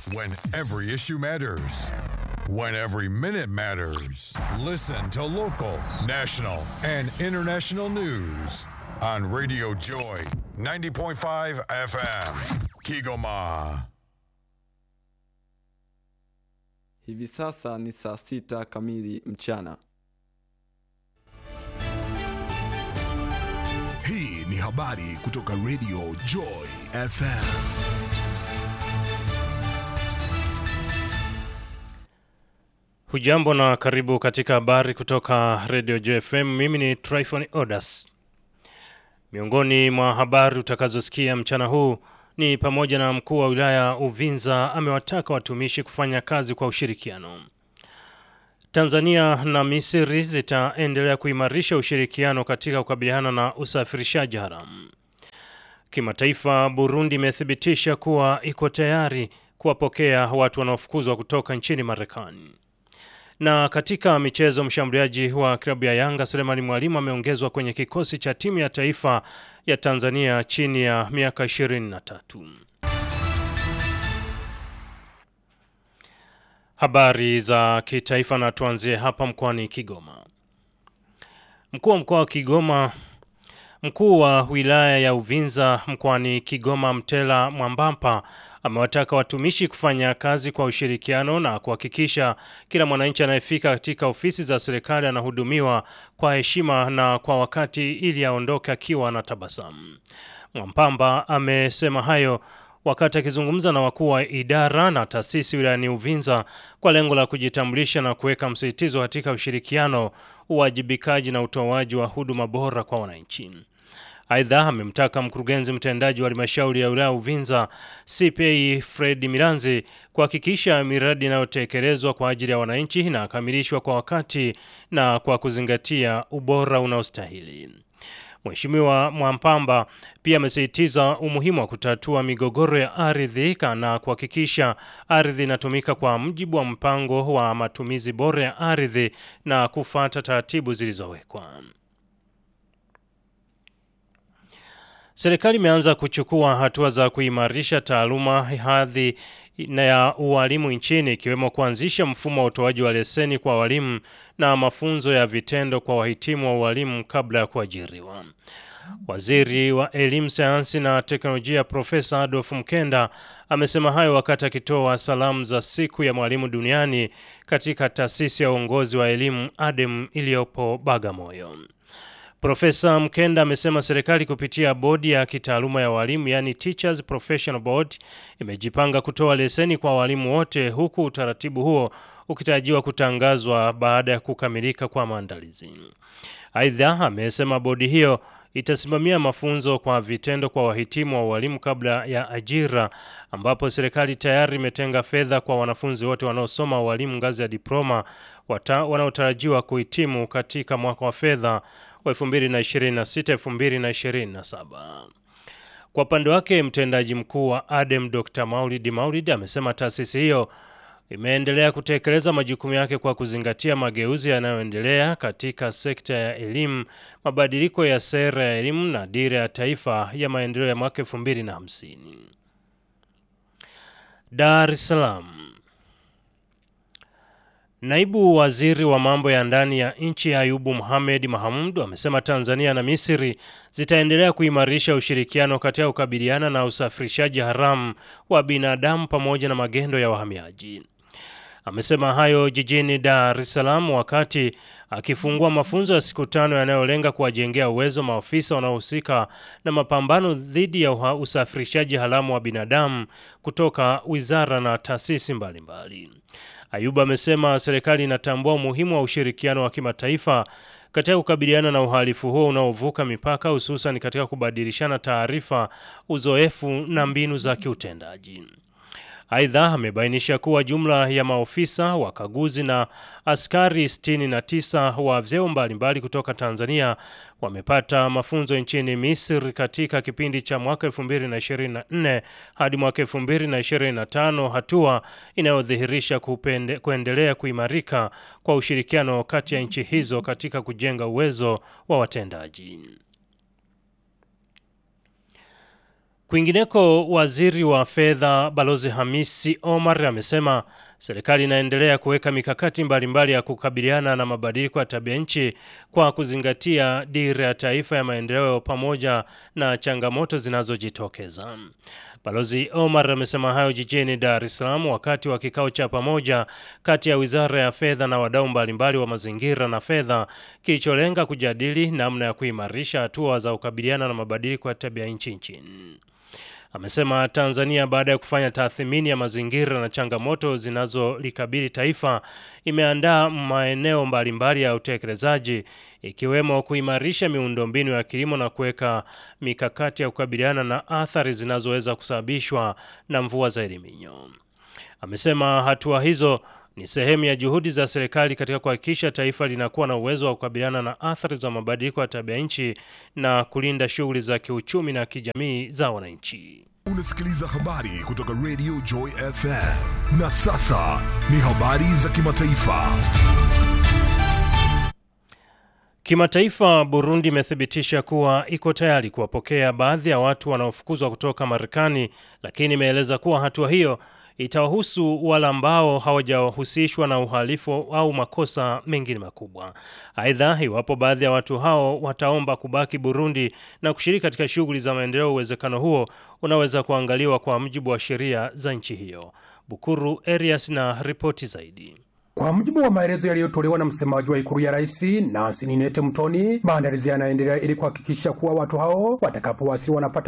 When every issue matters. When every minute matters. Listen to local, national, and international news on Radio Joy 90.5 FM. Kigoma. Hivi sasa ni saa sita kamili mchana. Hii ni habari kutoka Radio Joy FM. Hujambo na karibu katika habari kutoka Radio JFM. Mimi ni Tryphon Odas. Miongoni mwa habari utakazosikia mchana huu ni pamoja na mkuu wa wilaya Uvinza amewataka watumishi kufanya kazi kwa ushirikiano. Tanzania na Misri zitaendelea kuimarisha ushirikiano katika kukabiliana na usafirishaji haramu. Kimataifa, Burundi imethibitisha kuwa iko tayari kuwapokea watu wanaofukuzwa kutoka nchini Marekani. Na katika michezo, mshambuliaji wa klabu ya Yanga Sulemani Mwalimu ameongezwa kwenye kikosi cha timu ya taifa ya Tanzania chini ya miaka 23. Habari za kitaifa na tuanzie hapa mkoani Kigoma. Mkuu wa mkoa wa Kigoma Mkuu wa wilaya ya Uvinza mkoani Kigoma Mtela Mwambampa amewataka watumishi kufanya kazi kwa ushirikiano na kuhakikisha kila mwananchi anayefika katika ofisi za serikali anahudumiwa kwa heshima na kwa wakati ili aondoke akiwa na tabasamu. Mwampamba amesema hayo wakati akizungumza na wakuu wa idara na taasisi wilayani Uvinza kwa lengo la kujitambulisha na kuweka msisitizo katika ushirikiano, uwajibikaji na utoaji wa huduma bora kwa wananchi. Aidha, amemtaka mkurugenzi mtendaji wa halmashauri ya wilaya Uvinza CPA Fred Miranzi kuhakikisha miradi inayotekelezwa kwa ajili ya wananchi inakamilishwa kwa wakati na kwa kuzingatia ubora unaostahili. Mheshimiwa Mwampamba pia amesisitiza umuhimu wa kutatua migogoro ya ardhi na kuhakikisha ardhi inatumika kwa mujibu wa mpango wa matumizi bora ya ardhi na kufuata taratibu zilizowekwa. Serikali imeanza kuchukua hatua za kuimarisha taaluma hadhi na ya ualimu nchini ikiwemo kuanzisha mfumo wa utoaji wa leseni kwa walimu na mafunzo ya vitendo kwa wahitimu wa ualimu kabla ya kuajiriwa. Waziri wa Elimu, Sayansi na Teknolojia Profesa Adolf Mkenda amesema hayo wakati akitoa salamu za siku ya mwalimu duniani katika taasisi ya uongozi wa elimu ADEM iliyopo Bagamoyo. Profesa Mkenda amesema serikali kupitia bodi ya kitaaluma ya walimu yani Teachers Professional Board imejipanga kutoa leseni kwa walimu wote huku utaratibu huo ukitarajiwa kutangazwa baada ya kukamilika kwa maandalizi. Aidha, amesema bodi hiyo itasimamia mafunzo kwa vitendo kwa wahitimu wa walimu kabla ya ajira ambapo serikali tayari imetenga fedha kwa wanafunzi wote wanaosoma walimu ngazi ya diploma wanaotarajiwa kuhitimu katika mwaka wa fedha wa 2026-2027. Kwa upande wake mtendaji mkuu wa ADEM Dr. Maulid Maulid amesema taasisi hiyo imeendelea kutekeleza majukumu yake kwa kuzingatia mageuzi yanayoendelea katika sekta ya elimu, mabadiliko ya sera ya elimu na dira ya taifa ya maendeleo ya mwaka 2050. Dar es Salaam. Naibu waziri wa mambo ya ndani ya nchi Ayubu Mohamed Mahamud amesema Tanzania na Misri zitaendelea kuimarisha ushirikiano katika kukabiliana na usafirishaji haramu wa binadamu pamoja na magendo ya wahamiaji. Amesema hayo jijini Dar es Salaam wakati akifungua mafunzo ya siku tano yanayolenga kuwajengea uwezo maafisa wanaohusika na mapambano dhidi ya usafirishaji haramu wa binadamu kutoka wizara na taasisi mbalimbali. Ayuba amesema serikali inatambua umuhimu wa ushirikiano wa kimataifa katika kukabiliana na uhalifu huo unaovuka mipaka hususan katika kubadilishana taarifa, uzoefu na mbinu za kiutendaji. Aidha, amebainisha kuwa jumla ya maofisa wakaguzi na askari 69 wa vyeo mbalimbali kutoka Tanzania wamepata mafunzo nchini Misri katika kipindi cha mwaka 2024 hadi mwaka 2025, hatua inayodhihirisha kupende, kuendelea kuimarika kwa ushirikiano kati ya nchi hizo katika kujenga uwezo wa watendaji. Kwingineko, waziri wa fedha Balozi Hamisi Omar amesema serikali inaendelea kuweka mikakati mbalimbali ya kukabiliana na mabadiliko ya tabia nchi kwa kuzingatia dira ya taifa ya maendeleo pamoja na changamoto zinazojitokeza. Balozi Omar amesema hayo jijini Dar es Salaam wakati wa kikao cha pamoja kati ya Wizara ya Fedha na wadau mbalimbali wa mazingira na fedha kilicholenga kujadili namna ya kuimarisha hatua za kukabiliana na mabadiliko ya tabia nchi nchini. Amesema Tanzania baada ya kufanya tathmini ya mazingira na changamoto zinazolikabili taifa imeandaa maeneo mbalimbali ya utekelezaji ikiwemo kuimarisha miundombinu ya kilimo na kuweka mikakati ya kukabiliana na athari zinazoweza kusababishwa na mvua za eliminyo. Amesema hatua hizo ni sehemu ya juhudi za serikali katika kuhakikisha taifa linakuwa na uwezo wa kukabiliana na athari za mabadiliko ya tabia nchi na kulinda shughuli za kiuchumi na kijamii za wananchi. Unasikiliza habari kutoka Radio Joy FM. Na sasa ni habari za kimataifa. Kimataifa, Burundi imethibitisha kuwa iko tayari kuwapokea baadhi ya watu wanaofukuzwa kutoka Marekani, lakini imeeleza kuwa hatua hiyo itawahusu wale ambao hawajahusishwa na uhalifu au makosa mengine makubwa. Aidha, iwapo baadhi ya watu hao wataomba kubaki Burundi na kushiriki katika shughuli za maendeleo, uwezekano huo unaweza kuangaliwa kwa mujibu wa sheria za nchi hiyo. Bukuru Erias na ripoti zaidi. Kwa mujibu wa maelezo yaliyotolewa na msemaji wa ikulu ya rais Nancy Ninete Mtoni, maandalizi yanaendelea ili kuhakikisha kuwa watu hao watakapowasili wanapata